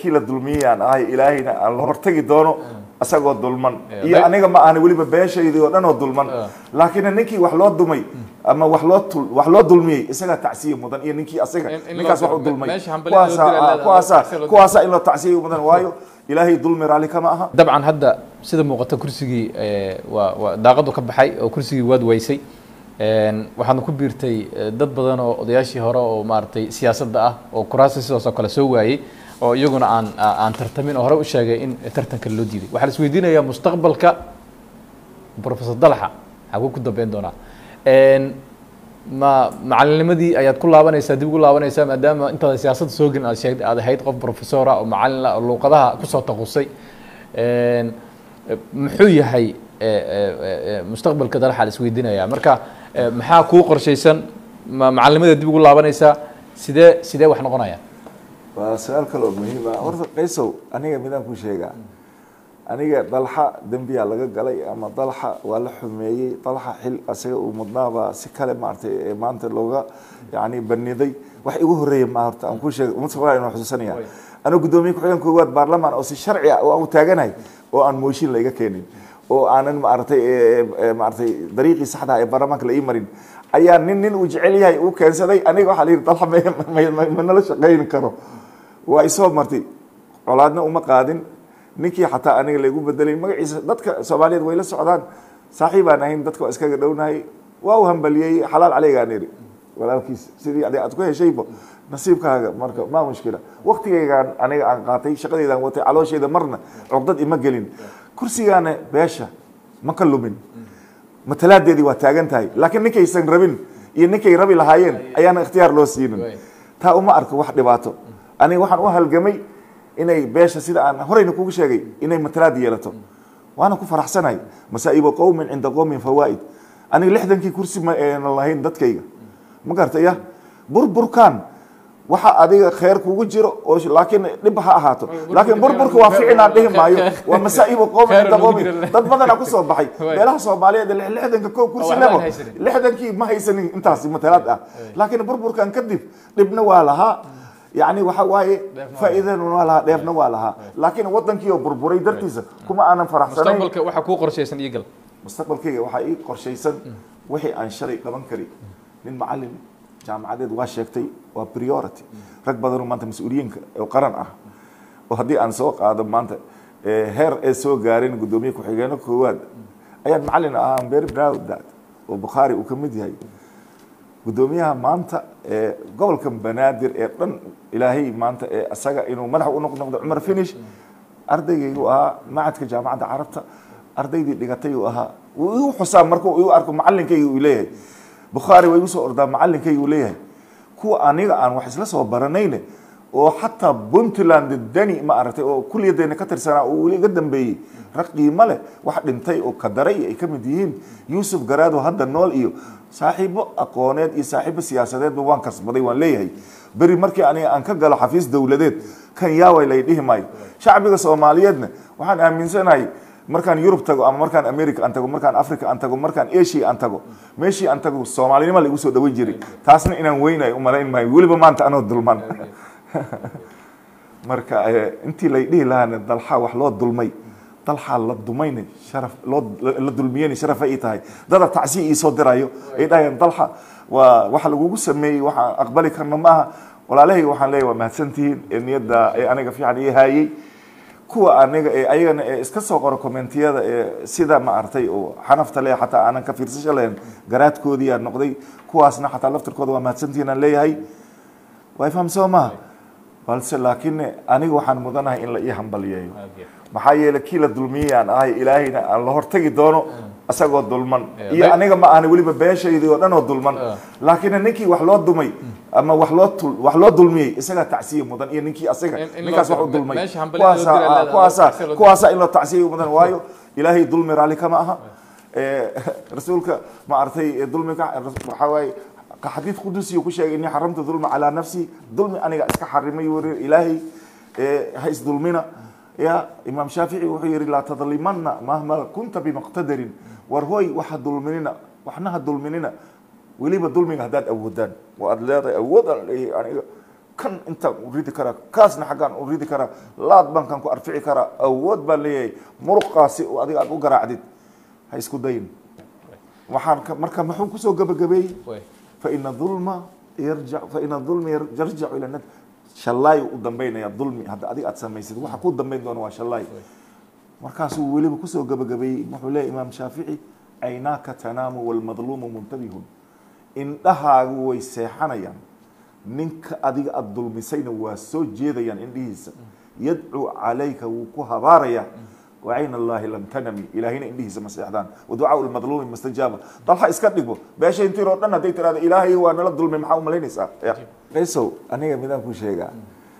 kii la dulmiyayaan ahay ilaahayna aan la hortagi doono isagoo dulman Yeah, iyo but- aniga ma ahani weliba beeshaydii oo dhan oo dulman Ah. laakiin ninkii wax loo dumay ama wax loo tul- wax loo dulmiyey isagaa tacsiye mudan iyo ninkii asaga In- in loo ninkaas wax u diro. dulmay Meesha hambalyo loo kuwaasaa diro ah, leedahay. kuwaasaa Meesha loo diro. kuwaasaa in loo tacsiye mudan waayo ilaahay dulmi raalli kama aha dabcan hadda sida muuqata kursigii eh, waa waa daaqadu ka baxay oo kursigii waad weysay Een, waxaadna ku biirtay eh, dad badan oo odayaashii hore oo maaragtay siyaasadda ah oo kuraasta sidaas oo kale soo waayey oo iyaguna aan aan tartamin oo hore u sheegay in tartanka loo diiday waxaa la isweydiinayaa mustaqbalka professor dalxa xaguu ku dambeyn doonaa Een, ma macalinnimadii ayaad ku laabanaysaa dib ugu laabanaysaa maadaama intaada siyaasadda soo gelin aad sheegtay aad ahayd qof professora oo macalin ah oo luuqadaha kusoo taqusay Een, muxuu yahay eh, eh, eh, mustaqbalka dalxa la isweydiinayaa marka eh, maxaa kuu qorshaysan ma macalinimada dib ugu laabanaysaa sidee sidee wax noqonaya waa su-aal kale oo muhiim ah horta qaysow aniga midaan ku sheegaa aniga dalxa dembiyaa laga galay ama dalxa waa la xumeeyey dalxa xil asaga uu mudnaabaa si kale maaragtay ee maanta looga yani baniday wax igu horeeya ma horta aan ku sheega mustaqbal inaan xusuusanaya aniga guddoomiye ku-xigeen koowaad baarlamaan oo si sharci ah oo aan u taaganahay oo aan mooshin la iga keenin oo aanan maaragtay maaragtay dariiqii saxda ah ee baarlamaanka la ii marin ayaa nin nin uu jecel yahay uu keensaday aniga waxaa la yidhi dalxa ma- ma- ma nala shaqayn karo waa isoo martay colaadna uma qaadin ninkii xataa aniga laygu bedelay magaciisa dadka soomaaliyeed way la socdaan saaxiibaan ahayn dadka waa iskaga dhownahay waa u hambaliyey xalaal caleygaan iri walaalkiis sidii adi aad ku heshayba nasiibkaaga marka ma mushkila waktigaygaan aniga aan qaatay shaqadeydaan watay calooshayda marna cugdad ima gelin kursigaana beesha ma ka lumin matalaadeedii waa taagan tahay laakiin ninkaysan rabin iyo ninkay rabi lahaayeen ayaana ikhtiyaar loo siinin taa uma arko wax dhibaato aniga waxaan u halgamay inay beesha sida aan horeyna kugu sheegay inay matalaad yeelato waana ku faraxsanahay masaa'ibu qowmin cinda qowmin fawaa'id aniga lixdankii kursi ma aynan lahayn dadkayga ma gartaya burburkan waxa adiga kheer kugu jiro oo laakiin dhib ha ahaato laakiin burburka waa ficil aan dhihi maayo waa masaa'ibu qowmin cinda qowmin dad badanaa kusoo baxay beelaha soomaaliyeed ee lixdanka ko kursi waxba lebo aan haysanin. lixdankii ma haysanin intaasi matalaad ah laakiin burburkan kadib dhibna waa lahaa yani waxa waaye faa'iidana waa lahaa dheefna waa lahaa laakiin wadankii oo burburay dartiisa kuma aanan faraxsanayn mustaqbalka waxaa kuu qorshaysan iigal mustaqbalkayga waxaa ii qorshaysan wixii aan shalay qaban kari nin macalin jaamacadeed waa sheegtay waa priority rag badanoo maanta mas-uuliyiinka oo qaran ah oo haddii aan soo qaado maanta eh, heer ay soo gaareen guddoomiye ku-xigeenno koowaad ayaan macalin ahaa I'm very proud that oo bukhaari uu ka mid yahay guddoomiyaha maanta ee gobolka banaadir ee dhan ilaahay maanta ee isaga inuu madax u noqnoqdo cumar finish ardaygaygu ahaa macadka jaamacadda carabta ardaydii dhigatay uu ahaa wuu igu xusaa markuu igu arko macalinkayga uu leeyahay bukhaari waa igu soo ordaa macalinkayga uu leeyahay kuwa aniga aan wax isla soo baranayne oo xataa puntland dani ma aragtay oo kulliyadeena ka tirsanaa oo weli iga dambeeyey rag qiimo leh wax dhintay oo kadaray ay ka mid yihiin yuusuf garaado hadda nool iyo saaxiibo aqooneed iyo saaxiibo siyaasadeedba waan kasbaday waan leeyahay beri markii aniga aan ka galo xafiis dowladeed kan yaaway lay dhihi maayo shacbiga soomaaliyeedna waxaan aaminsanahay markaan yurub tago ama markaan america aan tago markaan africa aan tago markaan asia aan tago meeshii aan tago soomaalinimo la igu soo dhaweyn jiray taasna inaan weynayo umalayn maayo weliba maanta anoo dulman marka eh, intii lay dhihi lahaana dalxa wax loo dulmay dalxaa la dumayna sharaf loo la dulmiyeyna sharaf ay ii tahay dada tacsiya ii soo dirayo ay dhahayaan dalxa waa waxa lagugu sameeyey waxaan aqbali karno maaha walaalahay waxaan leeyahay waa mahadsantihiin ee niyadda ee aniga fiican ii haayey kuwa aniga ee ayagana ee iska soo qoro commentiyada ee sida ma artay oo xanafta leh xataa aanan ka fiirsasho lahayn garaadkoodii aa noqday kuwaasna xataa laftirkooda waa mahadsantihiin aan leeyahay waa ifaham soo maha balse laakiin aniga waxaan mudanahay in la ii hambaliyeeyo maxaa yeelay kii la dulmiyey aan ahay ilaahayna aan la hortagi doono isagoo dulman Yeah, iyo but- aniga ma ahani weliba beeshaydii oo dhan oo dulman laakiin ninkii wax loo dumay ama wax loo tul wax loo dulmiyey isagaa tacsiye mudan iyo ninkii asaga In- in ninkaas loo wax u diro. dulmay Meesha hambalyo loo diro kuwaasaa leedahay, kuwaasaa tacsiye loo diro. kuwaasaa in loo tacsiye mudan waayo ilaahay dulmi raalli kama aha Eh, rasuulka ma artay eh, dulmiga waxaa waaye xadiid qudusi ku sheegay inni xaramtu dulma calaa nafsi dulmi aniga iska xarimay wari ilaahay eh, ha isdulmina ya imaam shaafici wuxuu yihi laa tadlimana mahma kunta bimaqtadarin war hooy waxa dulminina waxna ha dulminina weliba dulmiga haddaad awoodaan oo aad leedahay awood aan leeyahay aniga kan intaan u ridi karaa kaasna xaggaan u ridi karaa laad baan kan ku arfici karaa awood baan leeyahay muruqaasi oo adiga aad u garaacdid ha isku dayin waxaan ka marka muxuu kusoo gabagabeeyey way faina dulma yarja faina dulma yar- yarjacu ila nad shallaay u dambaynaya dulmi hadda adiga aad samaysid waxa ku dambayn doona waa shallaay markaasuu weliba kusoo gabagabeeyey wuxuu leeyahy imaam shaafici aynaaka tanaamu walmadluumu muntabihun indhahaagu way seexanayaan ninka adiga aada dulmisayna waa soo jeedayaan indhihiisa yadcuu calayka wuu ku habaarayaa wacayn allahi lam tanami ilaahayna indhihiisa ma seexdaan waducaau lmadluumi mastajaaba dalha iska dhigo beesha intiiroo dhan hadday tirahda ilaahay waa nala dulmay maxaa umalaynaysaa qaysow aniga midaan ku sheegaa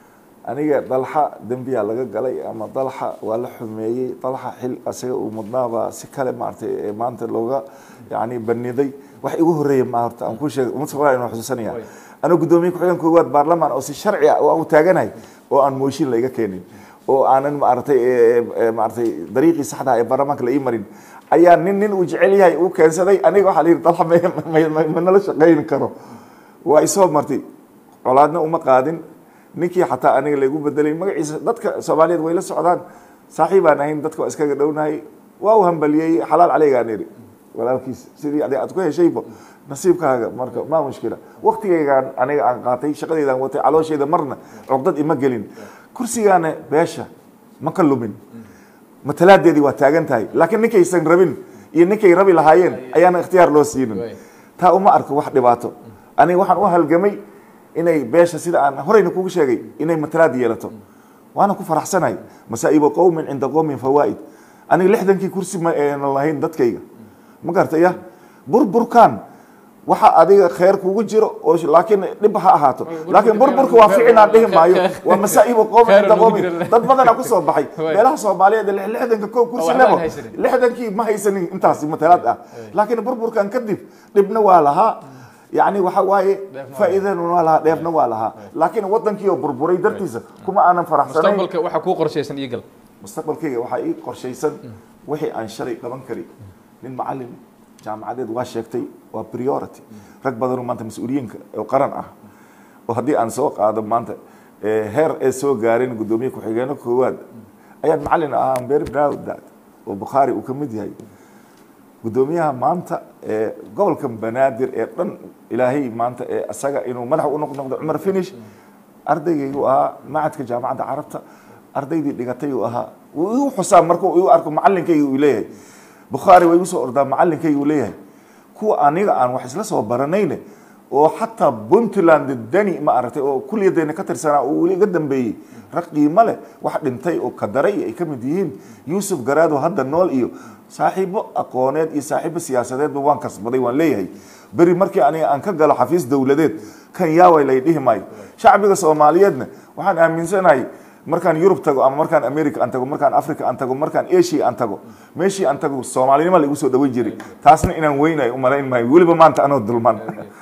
aniga dalxa dembiyaa laga galay ama dalxa waa la xumeeyey dalxa xil asaga uu mudnaabaa si kale maaragtay ee maanta looga yani baniday wax igu horeeya ma horta aan ku sheegay umad soomaaliya inaan xusuusanaya Way. anuu guddoomiye ku-xigeen koowaad baarlamaan oo si sharci ah oo aan u taaganahay oo aan mooshin la iga keenin oo aanan maaragtay ee, ee, maaragtay dariiqii saxda ah ee baarlamaanka la ii marin ayaa nin nin uu jecel yahay uu keensaday aniga waxaa la yidhi dalxa ma- ma- ma- ma nala shaqayn karo waa isoo martay colaadna uma qaadin ninkii xataa aniga laygu bedelay magaciisa dadka soomaaliyeed way la socdaan saaxiibaan ahayn dadka waa iskaga dhownahay waa u hambaliyey xalaal caleygaan iri walaalkiis sidii adi aad ku heshayba nasiibkaaga marka maa mushkila waktigaygaan aniga aan qaatay shaqadeydaan watay caloosheeda marna cugdad ima gelin kursigaana beesha ma ka lumin matalaadeedii waa taagan tahay laakiin ninkaysan rabin iyo ninkay rabi lahaayeen ayaana ikhtiyaar loo siinin Way. taa uma arko wax dhibaato aniga waxaan u halgamay inay beesha sida aan horeyna kugu sheegay inay matalaad yeelato waana ku faraxsanahay masaa'ibu qowmin cinda qowmin fawaa'id aniga lixdankii kursi ma aynan lahayn dadkayga ma gartaya burburkan waxa adiga kheer kugu jiro oo laakiin dhib ha ahaato laakiin burburka waa ficinaan dhihi maayo waa masaa'ibu qowmin Kheer cinda lagu qowmin jiro. dad badanaa kusoo baxay Way. beelaha soomaaliyeed ee lixdanka kow kursi waxba aan lebo haysanin. lixdankii ma haysanin intaas matalaad ah laakiin burburkan kadib dhibna waa lahaa yani waxa waaye Dheefna waa faa'iidana waa lahaa dheefna waa lahaa laakiin wadankii oo burburay dartiisa kuma aanan faraxsanayn mustaqbalka waxaa kuu qorshaysan iyo gal mustaqbalkayga waxaa ii qorshaysan wixii aan shalay qaban kari nin macalin jaamacadeed waa sheegtay waa priority rag badanoo maanta mas-uuliyiinka oo qaran ah oo haddii aan soo qaado maanta eh, heer ay soo gaareen guddoomiye ku-xigeeno koowaad ayaan macalin ahaa I'm very proud that oo bukhaari uu ka mid yahay guddoomiyaha maanta ee gobolka banaadir ee dhan ilaahay maanta ee asaga inuu madax u noqdo cumar finish ardaygaygu ahaa macadka jaamacadda carabta ardaydii dhigatay uu ahaa wuu igu xusaa markuu igu arko macalinkayga uu leeyahay bukhaari waa igu soo ordaa macalinkayga uu leeyahay kuwa aniga aan wax isla soo baranayne oo xataa puntland dani ma aragtay oo kulliyadeena ka tirsanaa oo weli iga dambeeyey rag qiimo leh wax dhintay oo kadaray ay ka mid yihiin yuusuf garaado hadda nool iyo saaxiibo aqooneed iyo saaxiibo siyaasadeedba waan kasbaday waan leeyahay beri markii aniga aan ka galo xafiis dowladeed kan yaaway lay dhihi maayo shacbiga soomaaliyeedna waxaan aaminsanahay markaan yurub tago ama markaan america aan tago markaan africa aan tago markaan asia aan tago meeshii aan tago soomaalinima laigu soo dhaweyn jiray taasna inaan weynayo umalayn maayo weliba maanta anoo dulman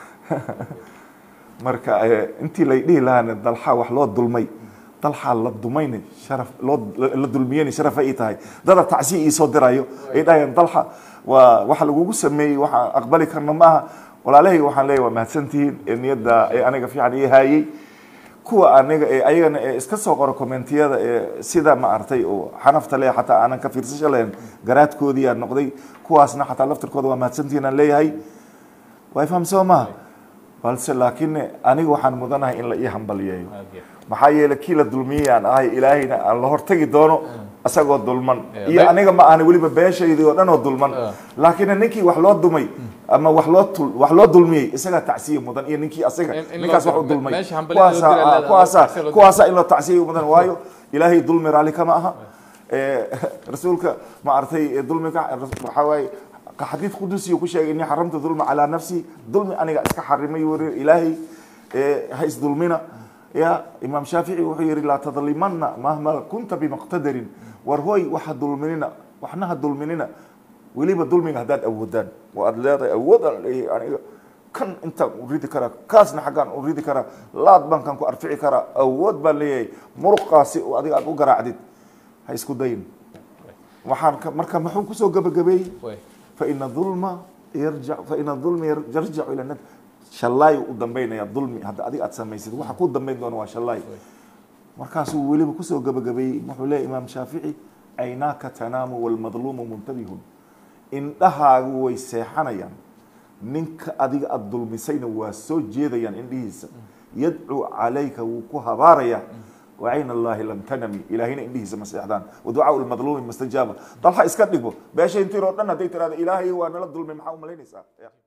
marka eh, intii lay dhihi lahaana dalxa wax loo dulmay dalxaa la dumayna sharaf loo la dulmiyeyna sharaf ay tahay dada tacsiya ii soo dirayo ay dhahayaan dalxa waa waxa lagugu sameeyey waxaan aqbali karna maaha walaalahay waxaan leeyahay waa mahadsantihiin ee niyadda ee aniga fiican ii haayey kuwa aniga ee ayagana ee iska soo qoro commentiyada ee sida ma artay oo xanafta leh xataa aanan ka fiirsasho lahayn garaadkoodii aan noqday kuwaasna xataa laftirkooda waa mahadsantihiin aan leeyahay way fahamsoo maha balse laakiin aniga waxaan mudanahay in la ii hambaliyeeyo maxaa yeelay kii la dulmiyey aan ahay ilaahayna aan la hortagi doono isagoo dulman Yeah, iyo but- aniga ma ahani weliba beeshaydii oo dhan oo dulman Yeah. laakiin ninkii wax loo dumay ama wax loo tul wax loo dulmiyey isagaa tacsiye mudan iyo ninkii asaga In- in ninkaas loo- wax u dulmay meesha hambalyo loo kuwaasaa dira leedahay, kuwaasaa tacsiye loo dira. kuwaasaa in loo tacsiye mudan waayo ilaahay dulmi raalli kama aha Eh, rasuulka ma artay eh, dulmiga waxaa waaye xadiid qudusiyo ku sheegay inii xaramtu dulma calaa nafsi dulmi aniga iska xarimay weri ilaahay eh, ha isdulmina ya imaam shaafici wuxuu yihi laa tadlimana mahma kunta bimaqtadarin war hooy waxa dulminina waxna ha dulminina weliba dulmiga haddaad awoodaan oo aad leedahay awood aan leeyahay aniga kan intaan u ridi karaa kaasna xaggaan u ridi karaa laad baan kan ku arfici karaa awood baan leeyahay muruqaasi oo adiga aad u garaacdid ha isku dayin waxaan ka marka muxuu kusoo gabagabeeyey way faina dulma yarjac faina dulma yar- yarjacu ila nad shallaay u dambaynaya dulmi hadda adiga aad samaysid waxa ku dambayn doona waa shallaay markaasuu weliba kusoo gabagabeeyey wuxuu leeyahy imaam shaafici caynaaka tanaamu walmadluumu muntabihun indhahaagu way seexanayaan ninka adiga aada dulmisayna waa soo jeedayaan indhihiisa yadcuu calayka wuu ku habaaraya wacayn allahi lam tanami ilaahayna indhihiisa ma seexdaan waducaau lmadluumi mustajaaba dalxa iska dhigo beesha intiiroo dhan hadday tirahda ilaahay waa nala dulmay maxaa u malaynaysaa